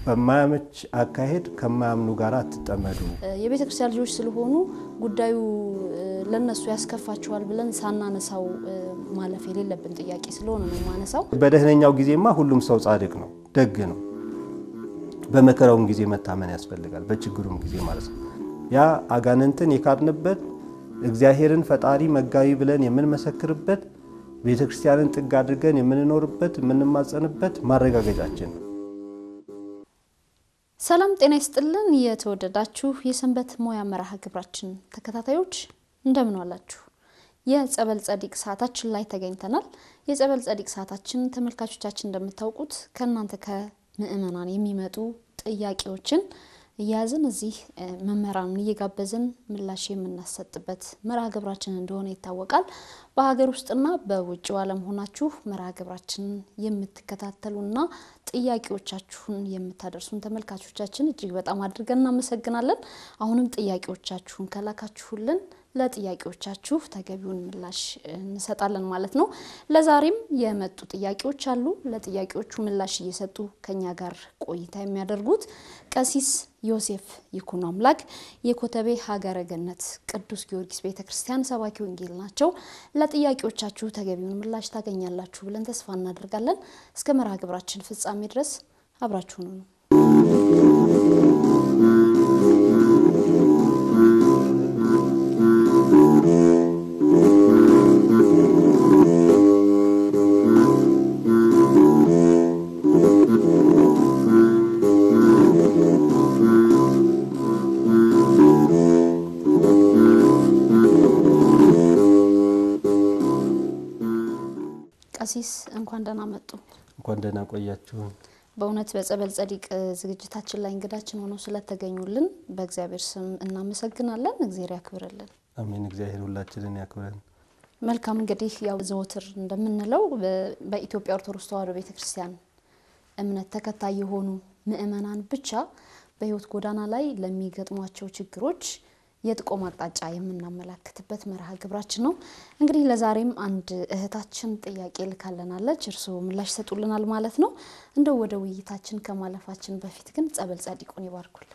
በማያመች አካሄድ ከማያምኑ ጋር አትጠመዱ። የቤተ ክርስቲያን ልጆች ስለሆኑ ጉዳዩ ለነሱ ያስከፋቸዋል ብለን ሳናነሳው ማለፍ የሌለብን ጥያቄ ስለሆነ ነው ማነሳው። በደህነኛው ጊዜማ ሁሉም ሰው ጻድቅ ነው፣ ደግ ነው። በመከራውም ጊዜ መታመን ያስፈልጋል፣ በችግሩም ጊዜ ማለት ነው። ያ አጋንንትን የካድንበት እግዚአብሔርን ፈጣሪ መጋቢ ብለን የምንመሰክርበት ቤተ ክርስቲያንን ጥግ አድርገን የምንኖርበት የምንማጸንበት ማረጋገጫችን ነው። ሰላም ጤና ይስጥልን። የተወደዳችሁ የሰንበት ሙያ መርሃ ግብራችን ተከታታዮች እንደምን ዋላችሁ? የጸበል ጸዲቅ ሰዓታችን ላይ ተገኝተናል። የጸበል ጸዲቅ ሰዓታችን ተመልካቾቻችን እንደምታውቁት ከእናንተ ከምእመናን የሚመጡ ጥያቄዎችን እያያዝን እዚህ መምህራንን እየጋበዝን ምላሽ የምናሰጥበት መርሃ ግብራችን እንደሆነ ይታወቃል። በሀገር ውስጥና በውጭው ዓለም ሆናችሁ መርሃ ግብራችንን የምትከታተሉና ጥያቄዎቻችሁን የምታደርሱን ተመልካቾቻችን እጅግ በጣም አድርገን እናመሰግናለን። አሁንም ጥያቄዎቻችሁን ከላካችሁልን ለጥያቄዎቻችሁ ተገቢውን ምላሽ እንሰጣለን ማለት ነው። ለዛሬም የመጡ ጥያቄዎች አሉ። ለጥያቄዎቹ ምላሽ እየሰጡ ከኛ ጋር ቆይታ የሚያደርጉት ቀሲስ ዮሴፍ ይኩኖ አምላክ የኮተቤ ሀገረ ገነት ቅዱስ ጊዮርጊስ ቤተ ክርስቲያን ሰባኪ ወንጌል ናቸው። ለጥያቄዎቻችሁ ተገቢውን ምላሽ ታገኛላችሁ ብለን ተስፋ እናደርጋለን። እስከ መርሃ ግብራችን ፍጻሜ ድረስ አብራችሁን ነው። ቀሲስ እንኳን ደህና መጡ። እንኳን ደህና ቆያችሁ። በእውነት በጸበል ጸዲቅ ዝግጅታችን ላይ እንግዳችን ሆነው ስለተገኙልን በእግዚአብሔር ስም እናመሰግናለን። እግዚአብሔር ያክብርልን። አሜን። እግዚአብሔር ሁላችንን ያክብረን። መልካም እንግዲህ ያው ዘወትር እንደምንለው በኢትዮጵያ ኦርቶዶክስ ተዋሕዶ ቤተ ክርስቲያን እምነት ተከታይ የሆኑ ምእመናን ብቻ በሕይወት ጎዳና ላይ ለሚገጥሟቸው ችግሮች የጥቆም አቅጣጫ የምናመላክትበት መርሃ ግብራችን ነው። እንግዲህ ለዛሬም አንድ እህታችን ጥያቄ ልካለናለች። እርስዎ ምላሽ ይሰጡልናል ማለት ነው። እንደው ወደ ውይይታችን ከማለፋችን በፊት ግን ጸበል ጸዲቁን ይባርኩልን።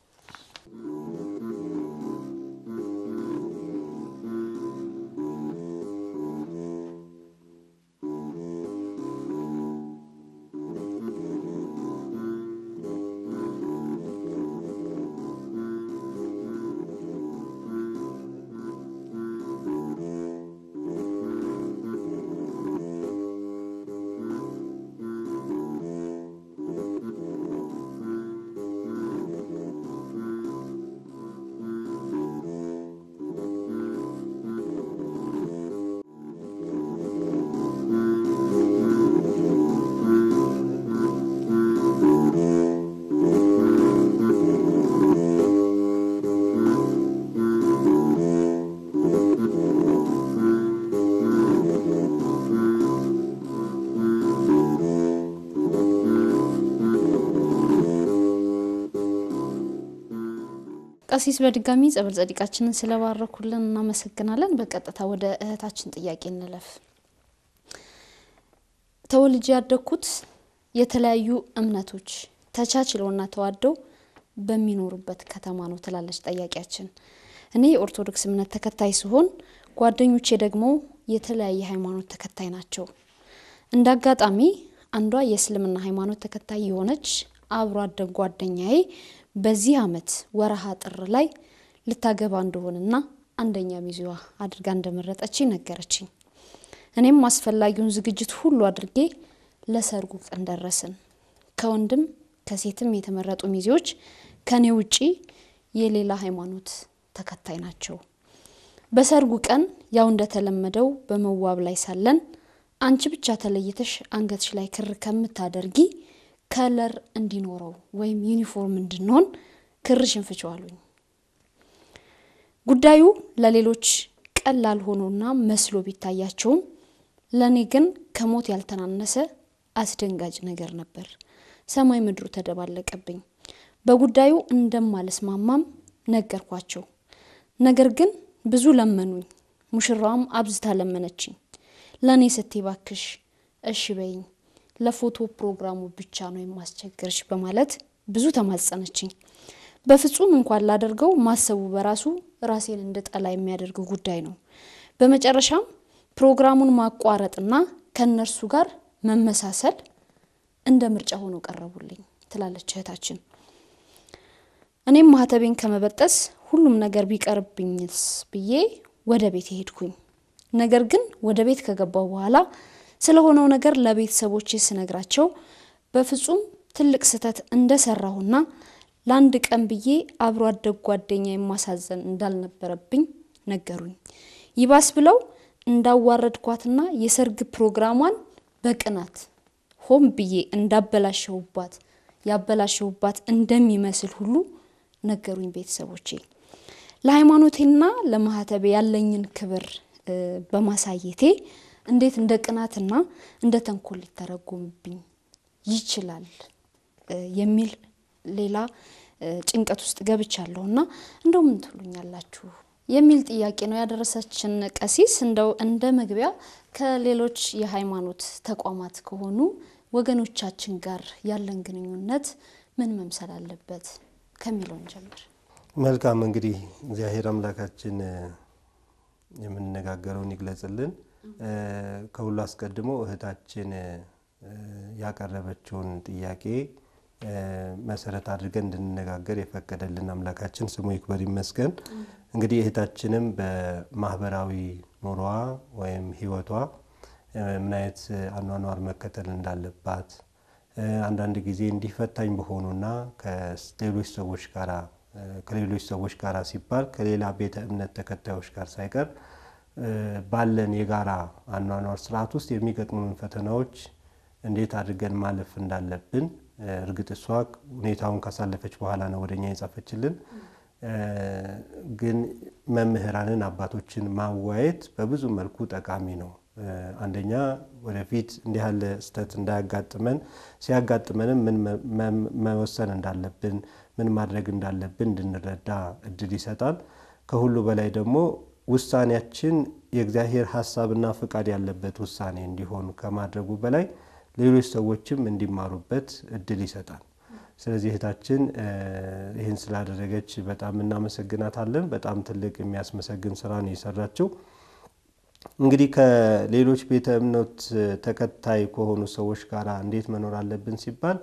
ቀሲስ በድጋሚ ጸበል ጸዲቃችንን ስለባረኩልን እናመሰግናለን። በቀጥታ ወደ እህታችን ጥያቄ እንለፍ። ተወልጄ ያደግኩት የተለያዩ እምነቶች ተቻችለውና ተዋደው በሚኖሩበት ከተማ ነው ትላለች ጠያቂያችን። እኔ የኦርቶዶክስ እምነት ተከታይ ሲሆን ጓደኞቼ ደግሞ የተለያየ ሃይማኖት ተከታይ ናቸው። እንደ አጋጣሚ አንዷ የእስልምና ሃይማኖት ተከታይ የሆነች አብሮ አደግ ጓደኛዬ በዚህ ዓመት ወረሃ ጥር ላይ ልታገባ እንደሆነና አንደኛ ሚዜዋ አድርጋ እንደመረጠች ነገረችኝ። እኔም አስፈላጊውን ዝግጅት ሁሉ አድርጌ ለሰርጉ ቀን ደረስን። ከወንድም ከሴትም የተመረጡ ሚዜዎች ከኔ ውጪ የሌላ ሃይማኖት ተከታይ ናቸው። በሰርጉ ቀን ያው እንደተለመደው በመዋብ ላይ ሳለን አንቺ ብቻ ተለይተሽ አንገትሽ ላይ ክር ከምታደርጊ ከለር እንዲኖረው ወይም ዩኒፎርም እንድንሆን ክርሽን ፍቺው አሉኝ። ጉዳዩ ለሌሎች ቀላል ሆኖና መስሎ ቢታያቸውም ለእኔ ግን ከሞት ያልተናነሰ አስደንጋጭ ነገር ነበር። ሰማይ ምድሩ ተደባለቀብኝ። በጉዳዩ እንደማልስማማም ነገርኳቸው። ነገር ግን ብዙ ለመኑኝ። ሙሽራዋም አብዝታ ለመነችኝ። ለእኔ ስትይ ባክሽ እሺ በይኝ ለፎቶ ፕሮግራሙ ብቻ ነው የማስቸግርሽ በማለት ብዙ ተማጸነችኝ። በፍጹም እንኳን ላደርገው ማሰቡ በራሱ ራሴን እንድጠላ የሚያደርግ ጉዳይ ነው። በመጨረሻም ፕሮግራሙን ማቋረጥና ከእነርሱ ጋር መመሳሰል እንደ ምርጫ ሆኖ ቀረቡልኝ ትላለች እህታችን። እኔም ማህተቤን ከመበጠስ ሁሉም ነገር ቢቀርብኝስ ብዬ ወደ ቤት ሄድኩኝ። ነገር ግን ወደ ቤት ከገባው በኋላ ስለሆነው ነገር ለቤተሰቦቼ ስነግራቸው በፍጹም ትልቅ ስህተት እንደሰራሁና ለአንድ ቀን ብዬ አብሮ አደግ ጓደኛ የማሳዘን እንዳልነበረብኝ ነገሩኝ። ይባስ ብለው እንዳዋረድኳትና የሰርግ ፕሮግራሟን በቅናት ሆን ብዬ እንዳበላሸሁባት ያበላሸሁባት እንደሚመስል ሁሉ ነገሩኝ ቤተሰቦቼ። ለሃይማኖቴና ለማህተቤ ያለኝን ክብር በማሳየቴ እንዴት እንደ ቅናትና እንደ ተንኮል ሊተረጎምብኝ ይችላል የሚል ሌላ ጭንቀት ውስጥ ገብቻለሁ እና እንደው ምን ትሉኛላችሁ የሚል ጥያቄ ነው ያደረሰችን ቀሲስ። እንደው እንደ መግቢያ ከሌሎች የሃይማኖት ተቋማት ከሆኑ ወገኖቻችን ጋር ያለን ግንኙነት ምን መምሰል አለበት ከሚለውን ጀምር። መልካም እንግዲህ እግዚአብሔር አምላካችን የምንነጋገረውን ይግለጽልን። ከሁሉ አስቀድሞ እህታችን ያቀረበችውን ጥያቄ መሰረት አድርገን እንድንነጋገር የፈቀደልን አምላካችን ስሙ ይክበር ይመስገን። እንግዲህ እህታችንም በማህበራዊ ኑሯ ወይም ሕይወቷ ምን አይነት አኗኗር መከተል እንዳለባት አንዳንድ ጊዜ እንዲፈታኝ በሆኑና ከሌሎች ሰዎች ጋራ ከሌሎች ሰዎች ጋር ሲባል ከሌላ ቤተ እምነት ተከታዮች ጋር ሳይቀር ባለን የጋራ አኗኗር ስርዓት ውስጥ የሚገጥሙን ፈተናዎች እንዴት አድርገን ማለፍ እንዳለብን እርግጥ እሷ ሁኔታውን ካሳለፈች በኋላ ነው ወደኛ የጻፈችልን። ግን መምህራንን አባቶችን ማዋየት በብዙ መልኩ ጠቃሚ ነው። አንደኛ ወደፊት እንዲህ ያለ ስህተት እንዳያጋጥመን ሲያጋጥመንም ምን መወሰን እንዳለብን ምን ማድረግ እንዳለብን እንድንረዳ እድል ይሰጣል። ከሁሉ በላይ ደግሞ ውሳኔያችን የእግዚአብሔር ሀሳብና ፍቃድ ያለበት ውሳኔ እንዲሆን ከማድረጉ በላይ ሌሎች ሰዎችም እንዲማሩበት እድል ይሰጣል። ስለዚህ እህታችን ይህን ስላደረገች በጣም እናመሰግናታለን። በጣም ትልቅ የሚያስመሰግን ስራ ነው የሰራችው። እንግዲህ ከሌሎች ቤተ እምነት ተከታይ ከሆኑ ሰዎች ጋር እንዴት መኖር አለብን ሲባል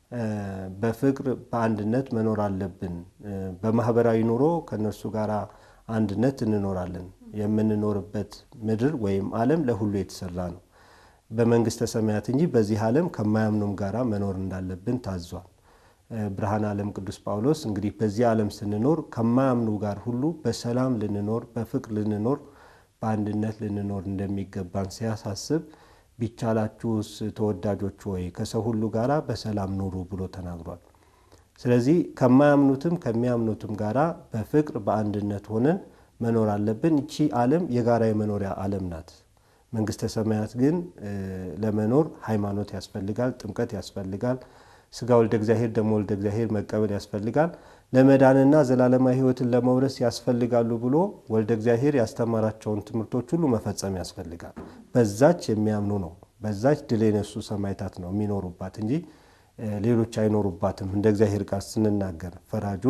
በፍቅር በአንድነት መኖር አለብን። በማህበራዊ ኑሮ ከእነርሱ ጋር አንድነት እንኖራለን። የምንኖርበት ምድር ወይም ዓለም ለሁሉ የተሰራ ነው በመንግስተ ሰማያት እንጂ በዚህ ዓለም ከማያምኑም ጋራ መኖር እንዳለብን ታዟል። ብርሃነ ዓለም ቅዱስ ጳውሎስ እንግዲህ በዚህ ዓለም ስንኖር ከማያምኑ ጋር ሁሉ በሰላም ልንኖር፣ በፍቅር ልንኖር፣ በአንድነት ልንኖር እንደሚገባን ሲያሳስብ ቢቻላችሁስ ተወዳጆች ወይ ከሰው ሁሉ ጋራ በሰላም ኑሩ ብሎ ተናግሯል። ስለዚህ ከማያምኑትም ከሚያምኑትም ጋራ በፍቅር በአንድነት ሆነን መኖር አለብን። ይቺ ዓለም የጋራ የመኖሪያ ዓለም ናት። መንግስተ ሰማያት ግን ለመኖር ሃይማኖት ያስፈልጋል፣ ጥምቀት ያስፈልጋል፣ ስጋ ወልደ እግዚአብሔር ደሞ ወልደ እግዚአብሔር መቀበል ያስፈልጋል፣ ለመዳንና ዘላለማዊ ሕይወትን ለመውረስ ያስፈልጋሉ ብሎ ወልደ እግዚአብሔር ያስተማራቸውን ትምህርቶች ሁሉ መፈጸም ያስፈልጋል። በዛች የሚያምኑ ነው፣ በዛች ድል የነሱ ሰማዕታት ነው የሚኖሩባት እንጂ ሌሎች አይኖሩባትም። እንደ እግዚአብሔር ቃል ስንናገር ፈራጁ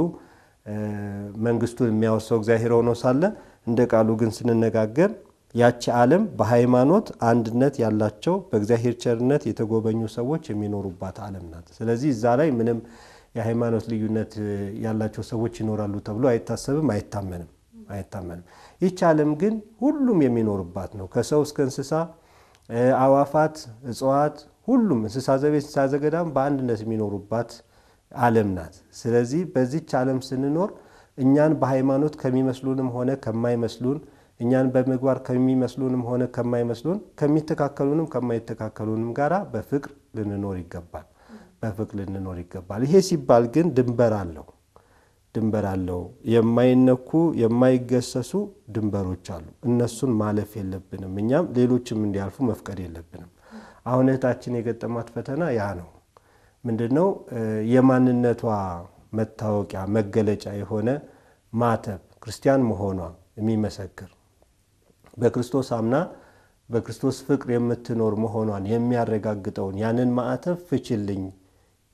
መንግስቱን የሚያወርሰው እግዚአብሔር ሆኖ ሳለ እንደ ቃሉ ግን ስንነጋገር ያቺ ዓለም በሃይማኖት አንድነት ያላቸው በእግዚአብሔር ቸርነት የተጎበኙ ሰዎች የሚኖሩባት ዓለም ናት። ስለዚህ እዛ ላይ ምንም የሃይማኖት ልዩነት ያላቸው ሰዎች ይኖራሉ ተብሎ አይታሰብም፣ አይታመንም አይታመንም። ይቺ ዓለም ግን ሁሉም የሚኖሩባት ነው። ከሰው እስከ እንስሳ፣ አዋፋት፣ እጽዋት፣ ሁሉም እንስሳ ዘቤት፣ እንስሳ ዘገዳም በአንድነት የሚኖሩባት ዓለም ናት። ስለዚህ በዚች ዓለም ስንኖር እኛን በሃይማኖት ከሚመስሉንም ሆነ ከማይመስሉን እኛን በምግባር ከሚመስሉንም ሆነ ከማይመስሉን ከሚተካከሉንም ከማይተካከሉንም ጋራ በፍቅር ልንኖር ይገባል። በፍቅር ልንኖር ይገባል። ይሄ ሲባል ግን ድንበር አለው ድንበር አለው። የማይነኩ የማይገሰሱ ድንበሮች አሉ። እነሱን ማለፍ የለብንም። እኛም ሌሎችም እንዲያልፉ መፍቀድ የለብንም። አሁን እህታችን የገጠማት ፈተና ያ ነው። ምንድን ነው? የማንነቷ መታወቂያ መገለጫ የሆነ ማተብ ክርስቲያን መሆኗ የሚመሰክር በክርስቶስ አምና በክርስቶስ ፍቅር የምትኖር መሆኗን የሚያረጋግጠውን ያንን ማዕተብ ፍችልኝ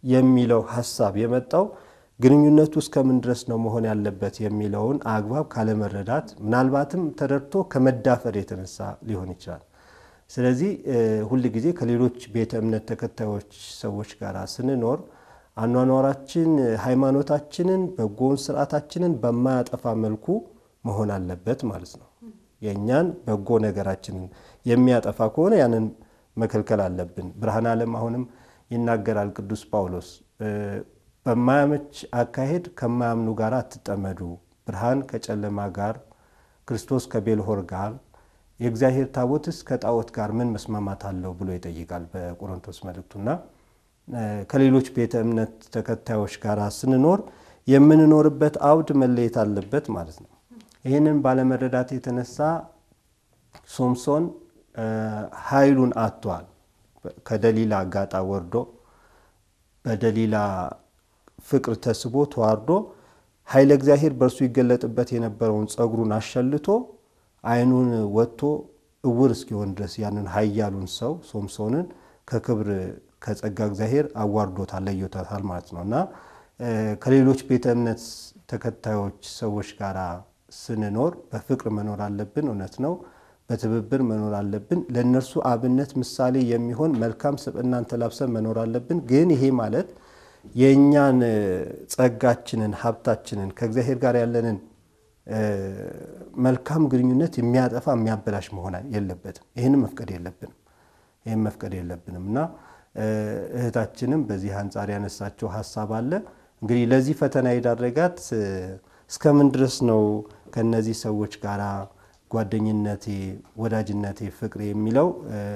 የሚለው ሀሳብ የመጣው ግንኙነቱ እስከምን ድረስ ነው መሆን ያለበት የሚለውን አግባብ ካለመረዳት ምናልባትም ተረድቶ ከመዳፈር የተነሳ ሊሆን ይችላል። ስለዚህ ሁል ጊዜ ከሌሎች ቤተ እምነት ተከታዮች ሰዎች ጋር ስንኖር አኗኗራችን ሃይማኖታችንን፣ በጎውን ስርዓታችንን በማያጠፋ መልኩ መሆን አለበት ማለት ነው። የእኛን በጎ ነገራችንን የሚያጠፋ ከሆነ ያንን መከልከል አለብን። ብርሃነ ዓለም አሁንም ይናገራል ቅዱስ ጳውሎስ በማያመች አካሄድ ከማያምኑ ጋር አትጠመዱ፣ ብርሃን ከጨለማ ጋር፣ ክርስቶስ ከቤልሆር ጋር፣ የእግዚአብሔር ታቦትስ ከጣዖት ጋር ምን መስማማት አለው ብሎ ይጠይቃል በቆሮንቶስ መልእክቱና ከሌሎች ቤተ እምነት ተከታዮች ጋር ስንኖር የምንኖርበት አውድ መለየት አለበት ማለት ነው። ይህንን ባለመረዳት የተነሳ ሶምሶን ኃይሉን አጥቷል። ከደሊላ ጋጣ ወርዶ በደሊላ ፍቅር ተስቦ ተዋርዶ ኃይለ እግዚአብሔር በእርሱ ይገለጥበት የነበረውን ጸጉሩን አሸልቶ ዓይኑን ወጥቶ እውር እስኪሆን ድረስ ያንን ኃያሉን ሰው ሶምሶንን ከክብር ከጸጋ እግዚአብሔር አዋርዶታል፣ ለዮታታል ማለት ነው እና ከሌሎች ቤተ እምነት ተከታዮች ሰዎች ጋር ስንኖር በፍቅር መኖር አለብን። እውነት ነው። በትብብር መኖር አለብን። ለእነርሱ አብነት ምሳሌ የሚሆን መልካም ስብዕናን ተላብሰን መኖር አለብን። ግን ይሄ ማለት የእኛን ጸጋችንን፣ ሀብታችንን ከእግዚአብሔር ጋር ያለንን መልካም ግንኙነት የሚያጠፋ የሚያበላሽ መሆን የለበትም። ይህንም መፍቀድ የለብንም። ይህም መፍቀድ የለብንም እና እህታችንም በዚህ አንጻር ያነሳቸው ሀሳብ አለ። እንግዲህ ለዚህ ፈተና የዳረጋት እስከምን ድረስ ነው ከነዚህ ሰዎች ጋር ጓደኝነቴ፣ ወዳጅነቴ፣ ፍቅሬ የሚለው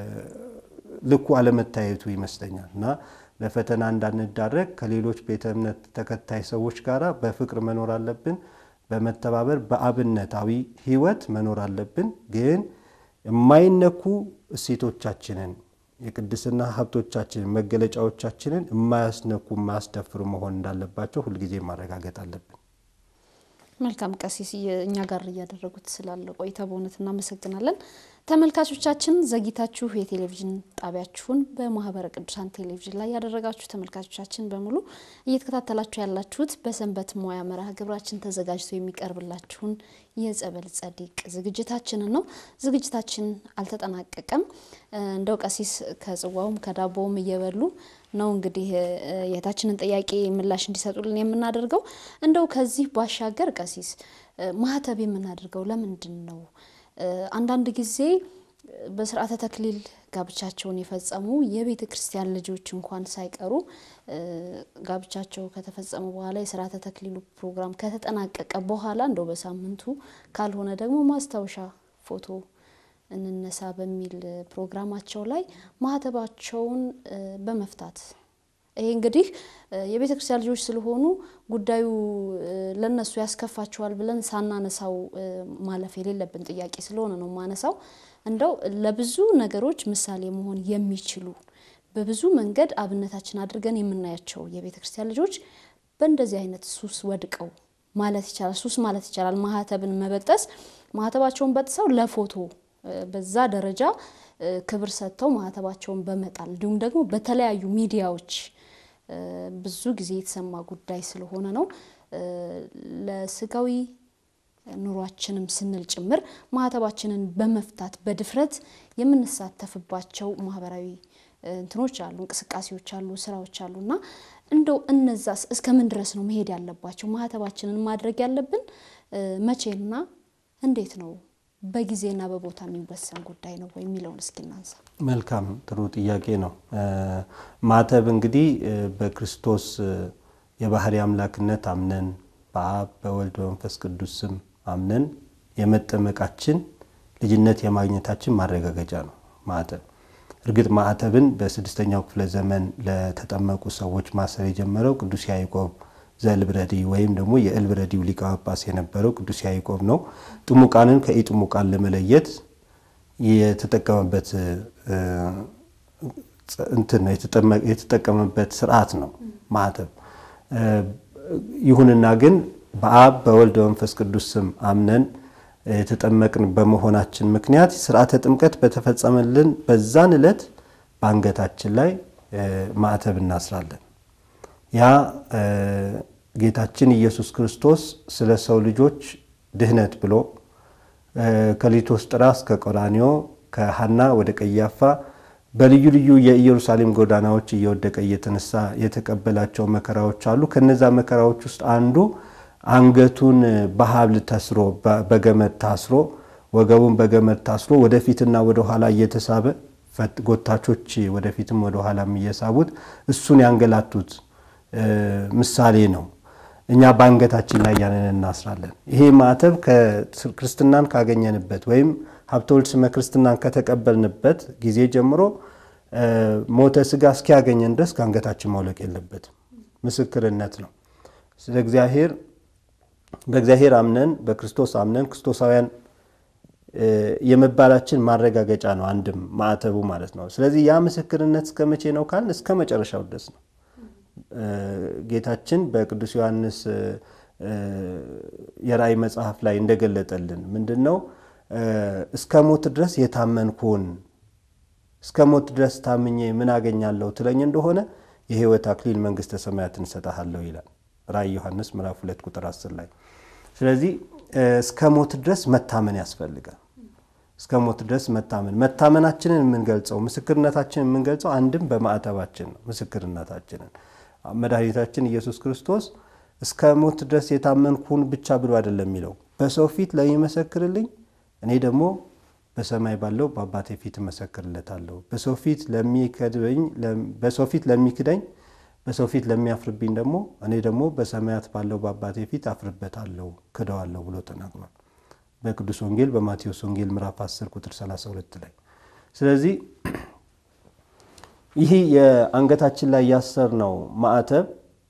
ልኩ አለመታየቱ ይመስለኛል እና ለፈተና እንዳንዳረግ ከሌሎች ቤተ እምነት ተከታይ ሰዎች ጋር በፍቅር መኖር አለብን። በመተባበር በአብነታዊ ሕይወት መኖር አለብን። ግን የማይነኩ እሴቶቻችንን የቅድስና ሀብቶቻችንን መገለጫዎቻችንን የማያስነኩ የማያስደፍሩ መሆን እንዳለባቸው ሁልጊዜ ማረጋገጥ አለብን። መልካም ቀሲስ፣ እኛ ጋር እያደረጉት ስላለ ቆይታ በእውነት እናመሰግናለን። ተመልካቾቻችን ዘግይታችሁ የቴሌቪዥን ጣቢያችሁን በማህበረ ቅዱሳን ቴሌቪዥን ላይ ያደረጋችሁ ተመልካቾቻችን በሙሉ እየተከታተላችሁ ያላችሁት በሰንበት ሙያ መርሃ ግብራችን ተዘጋጅቶ የሚቀርብላችሁን የጸበል ጸዲቅ ዝግጅታችንን ነው። ዝግጅታችን አልተጠናቀቀም። እንደው ቀሲስ ከጽዋውም ከዳቦውም እየበሉ ነው እንግዲህ የእህታችንን ጥያቄ ምላሽ እንዲሰጡልን የምናደርገው። እንደው ከዚህ ባሻገር ቀሲስ ማህተብ የምናደርገው ለምንድን ነው? አንዳንድ ጊዜ በስርዓተ ተክሊል ጋብቻቸውን የፈጸሙ የቤተ ክርስቲያን ልጆች እንኳን ሳይቀሩ ጋብቻቸው ከተፈጸሙ በኋላ የስርዓተ ተክሊሉ ፕሮግራም ከተጠናቀቀ በኋላ እንደው በሳምንቱ ካልሆነ ደግሞ ማስታወሻ ፎቶ እንነሳ በሚል ፕሮግራማቸው ላይ ማህተባቸውን በመፍታት ይሄ እንግዲህ የቤተ ክርስቲያን ልጆች ስለሆኑ ጉዳዩ ለነሱ ያስከፋቸዋል ብለን ሳናነሳው ማለፍ የሌለብን ጥያቄ ስለሆነ ነው ማነሳው። እንደው ለብዙ ነገሮች ምሳሌ መሆን የሚችሉ በብዙ መንገድ አብነታችን አድርገን የምናያቸው የቤተ ክርስቲያን ልጆች በእንደዚህ አይነት ሱስ ወድቀው ማለት ይቻላል ሱስ ማለት ይቻላል ማህተብን መበጠስ ማህተባቸውን በጥሰው ለፎቶ በዛ ደረጃ ክብር ሰጥተው ማህተባቸውን በመጣል እንዲሁም ደግሞ በተለያዩ ሚዲያዎች ብዙ ጊዜ የተሰማ ጉዳይ ስለሆነ ነው። ለስጋዊ ኑሯችንም ስንል ጭምር ማህተባችንን በመፍታት በድፍረት የምንሳተፍባቸው ማህበራዊ እንትኖች አሉ፣ እንቅስቃሴዎች አሉ፣ ስራዎች አሉ እና እንደው እነዛስ እስከምን ድረስ ነው መሄድ ያለባቸው? ማህተባችንን ማድረግ ያለብን መቼና እንዴት ነው? በጊዜና በቦታ የሚወሰን ጉዳይ ነው ወይ የሚለውን እስኪ እናንሳ። መልካም ጥሩ ጥያቄ ነው። ማተብ እንግዲህ በክርስቶስ የባህሪ አምላክነት አምነን በአብ በወልድ በመንፈስ ቅዱስ ስም አምነን የመጠመቃችን ልጅነት የማግኘታችን ማረጋገጫ ነው ማዕተብ። እርግጥ ማዕተብን በስድስተኛው ክፍለ ዘመን ለተጠመቁ ሰዎች ማሰር የጀመረው ቅዱስ ያዕቆብ ዘእልብረዲ ወይም ደግሞ የእልብረዲው ሊቀ ጳጳስ የነበረው ቅዱስ ያዕቆብ ነው። ጥሙቃንን ከኢጥሙቃን ለመለየት የተጠቀመበት እንትን ነው የተጠቀመበት ስርዓት ነው ማዕተብ። ይሁንና ግን በአብ በወልድ በመንፈስ ቅዱስ ስም አምነን የተጠመቅን በመሆናችን ምክንያት ስርዓተ ጥምቀት በተፈጸመልን በዛን ዕለት በአንገታችን ላይ ማዕተብ እናስራለን። ያ ጌታችን ኢየሱስ ክርስቶስ ስለ ሰው ልጆች ድህነት ብሎ ከሊቶስጥራ እስከ ቀራንዮ ከሐና ወደ ቀያፋ በልዩ ልዩ የኢየሩሳሌም ጎዳናዎች እየወደቀ እየተነሳ የተቀበላቸው መከራዎች አሉ። ከነዛ መከራዎች ውስጥ አንዱ አንገቱን በሐብል ተስሮ በገመድ ታስሮ ወገቡን በገመድ ታስሮ ወደፊትና ወደኋላ እየተሳበ ጎታቾች ወደፊትም ወደኋላም እየሳቡት እሱን ያንገላቱት ምሳሌ ነው። እኛ በአንገታችን ላይ ያንን እናስራለን። ይሄ ማዕተብ ክርስትናን ካገኘንበት ወይም ሀብተ ወልድ ስመ ክርስትናን ከተቀበልንበት ጊዜ ጀምሮ ሞተ ስጋ እስኪያገኘን ድረስ ከአንገታችን ማውለቅ የለበትም። ምስክርነት ነው። ስለ እግዚአብሔር በእግዚአብሔር አምነን በክርስቶስ አምነን ክርስቶሳውያን የመባላችን ማረጋገጫ ነው። አንድም ማዕተቡ ማለት ነው። ስለዚህ ያ ምስክርነት እስከ መቼ ነው ካልን እስከ መጨረሻው ድረስ ነው። ጌታችን በቅዱስ ዮሐንስ የራእይ መጽሐፍ ላይ እንደገለጠልን ምንድን ነው እስከ ሞት ድረስ የታመንኩን እስከ ሞት ድረስ ታምኜ ምን አገኛለሁ ትለኝ እንደሆነ የሕይወት አክሊል መንግሥተ ሰማያትን እሰጥሃለሁ ይላል ራእይ ዮሐንስ ምዕራፍ ሁለት ቁጥር አስር ላይ። ስለዚህ እስከ ሞት ድረስ መታመን ያስፈልጋል። እስከ ሞት ድረስ መታመን መታመናችንን የምንገልጸው ምስክርነታችንን የምንገልጸው አንድም በማዕተባችን ነው። ምስክርነታችንን መድኃኒታችን ኢየሱስ ክርስቶስ እስከ ሞት ድረስ የታመንኩን ብቻ ብሎ አይደለም የሚለው በሰው ፊት ለሚመሰክርልኝ እኔ ደግሞ በሰማይ ባለው በአባቴ ፊት እመሰክርለታለሁ። በሰው ፊት ለሚከድበኝ በሰው ፊት ለሚክደኝ በሰው ፊት ለሚያፍርብኝ ደግሞ እኔ ደግሞ በሰማያት ባለው በአባቴ ፊት አፍርበታለሁ፣ ክደዋለሁ ብሎ ተናግሯል በቅዱስ ወንጌል በማቴዎስ ወንጌል ምዕራፍ 10 ቁጥር 32 ላይ። ስለዚህ ይህ የአንገታችን ላይ ያሰርነው ማዕተብ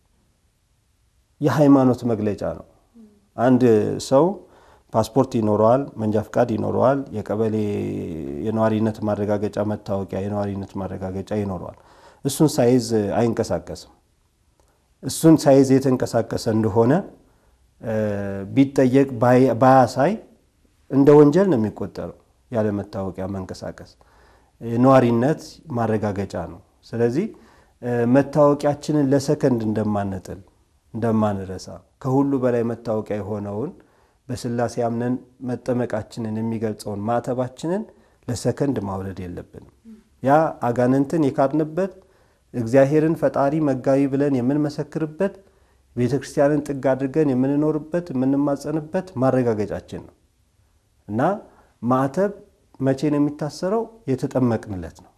የሃይማኖት መግለጫ ነው። አንድ ሰው ፓስፖርት ይኖረዋል፣ መንጃ ፍቃድ ይኖረዋል፣ የቀበሌ የነዋሪነት ማረጋገጫ መታወቂያ የነዋሪነት ማረጋገጫ ይኖረዋል። እሱን ሳይዝ አይንቀሳቀስም። እሱን ሳይዝ የተንቀሳቀሰ እንደሆነ ቢጠየቅ ባያሳይ እንደ ወንጀል ነው የሚቆጠረው። ያለ መታወቂያ መንቀሳቀስ ነዋሪነት ማረጋገጫ ነው። ስለዚህ መታወቂያችንን ለሰከንድ እንደማንጥል እንደማንረሳ ከሁሉ በላይ መታወቂያ የሆነውን በሥላሴ አምነን መጠመቃችንን የሚገልጸውን ማዕተባችንን ለሰከንድ ማውረድ የለብንም። ያ አጋንንትን የካድንበት እግዚአብሔርን ፈጣሪ መጋቢ ብለን የምንመሰክርበት ቤተ ክርስቲያንን ጥግ አድርገን የምንኖርበት የምንማጸንበት ማረጋገጫችን ነው እና ማዕተብ መቼ ነው የሚታሰረው? የተጠመቅንለት ነው።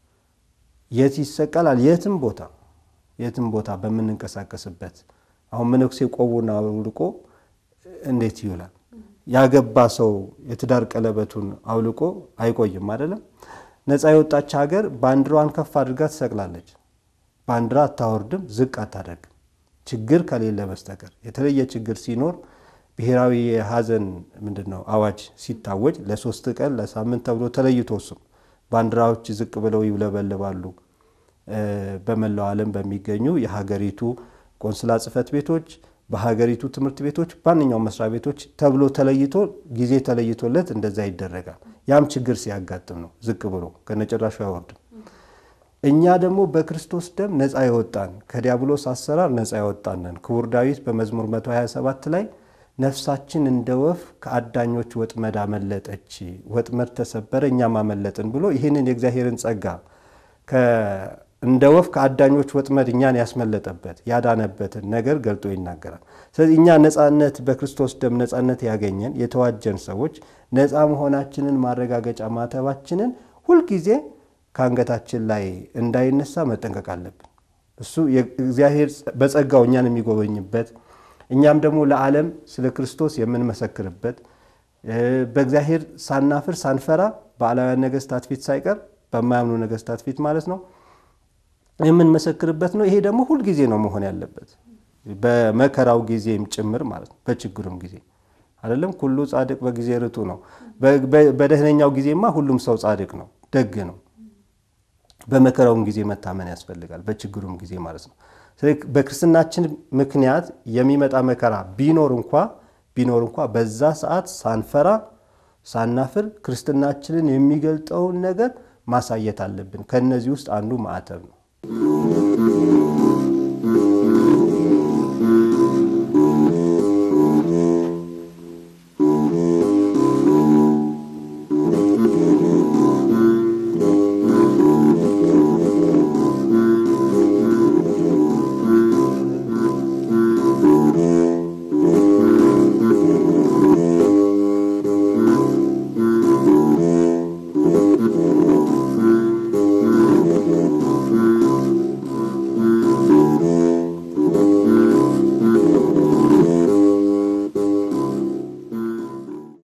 የት ይሰቀላል? የትም ቦታ የትም ቦታ በምንንቀሳቀስበት አሁን መነኩሴ ቆቡን አውልቆ እንዴት ይውላል? ያገባ ሰው የትዳር ቀለበቱን አውልቆ አይቆይም አይደለም። ነፃ የወጣች ሀገር ባንዲራዋን ከፍ አድርጋ ትሰቅላለች። ባንዲራ አታወርድም፣ ዝቅ አታደርግም። ችግር ከሌለ በስተቀር የተለየ ችግር ሲኖር ብሔራዊ የሀዘን ምንድን ነው አዋጅ ሲታወጅ ለሶስት ቀን ለሳምንት ተብሎ ተለይቶ እሱም ባንዲራዎች ዝቅ ብለው ይውለበልባሉ። በመላው ዓለም በሚገኙ የሀገሪቱ ቆንስላ ጽሕፈት ቤቶች፣ በሀገሪቱ ትምህርት ቤቶች፣ ማንኛውም መስሪያ ቤቶች ተብሎ ተለይቶ ጊዜ ተለይቶለት እንደዛ ይደረጋል። ያም ችግር ሲያጋጥም ነው ዝቅ ብሎ ከነጭራሹ አይወርድም። እኛ ደግሞ በክርስቶስ ደም ነፃ የወጣን ከዲያብሎስ አሰራር ነፃ የወጣንን ክቡር ዳዊት በመዝሙር 127 ላይ ነፍሳችን እንደ ወፍ ከአዳኞች ወጥመድ አመለጠች፣ ወጥመድ ተሰበረ እኛም አመለጥን ብሎ ይህንን የእግዚአብሔርን ጸጋ እንደ ወፍ ከአዳኞች ወጥመድ እኛን ያስመለጠበት ያዳነበትን ነገር ገልጦ ይናገራል። ስለዚህ እኛ ነፃነት በክርስቶስ ደም ነፃነት ያገኘን የተዋጀን ሰዎች ነፃ መሆናችንን ማረጋገጫ ማተባችንን ሁልጊዜ ከአንገታችን ላይ እንዳይነሳ መጠንቀቅ አለብን። እሱ እግዚአብሔር በጸጋው እኛን የሚጎበኝበት እኛም ደግሞ ለዓለም ስለ ክርስቶስ የምንመሰክርበት በእግዚአብሔር ሳናፍር ሳንፈራ በአላውያን ነገስታት ፊት ሳይቀር በማያምኑ ነገስታት ፊት ማለት ነው የምንመሰክርበት ነው። ይሄ ደግሞ ሁልጊዜ ነው መሆን ያለበት በመከራው ጊዜም ጭምር ማለት ነው። በችግሩም ጊዜ አይደለም። ሁሉ ጻድቅ በጊዜ ርቱ ነው። በደህነኛው ጊዜማ ሁሉም ሰው ጻድቅ ነው፣ ደግ ነው። በመከራውም ጊዜ መታመን ያስፈልጋል፣ በችግሩም ጊዜ ማለት ነው። ስለዚህ በክርስትናችን ምክንያት የሚመጣ መከራ ቢኖር እንኳ ቢኖር እንኳ በዛ ሰዓት ሳንፈራ ሳናፍር ክርስትናችንን የሚገልጠውን ነገር ማሳየት አለብን። ከእነዚህ ውስጥ አንዱ ማዕተብ ነው።